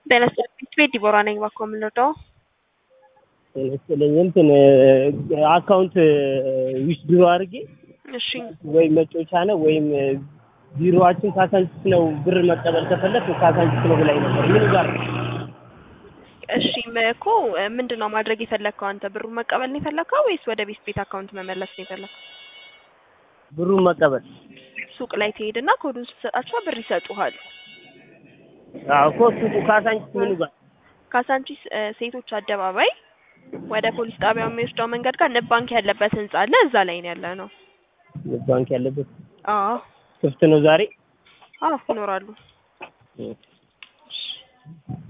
ጤና ይስጥልኝ ቤት ዲቦራ ነኝ። እባክዎ የምንረዳው? ጤና ይስጥልኝ እንትን አካውንት ዊች ድሮ አድርጌ እሺ ወይም መጮቻ ነው ወይም ቢሮዋችን ካሳንቺስ ነው። ብር መቀበል ከፈለክ ካሳንቺስ ነው ብላኝ ነበር። ምን ጋር ነው? እሺ እኮ ምንድን ነው ማድረግ የፈለግከው አንተ? ብሩን መቀበል ነው የፈለግከው ወይስ ወደ ቤት ቤት አካውንት መመለስ ነው የፈለግከው? ብሩን መቀበል ሱቅ ላይ ትሄድና ኮዱን ስትሰጣቸው ብር ይሰጡሃል። አዎ እኮ ሱቁ ካሳንቺስ ምኑ ጋር ካሳንቺስ እ ሴቶች አደባባይ ወደ ፖሊስ ጣቢያው የሚወስደው መንገድ ጋር ንብ ባንክ ያለበት ህንጻ አለ። እዛ ላይ ነው ያለ ነው። ባንክ ያለበት አዎ ክፍት ነው ዛሬ? አዎ ይኖራሉ። እሺ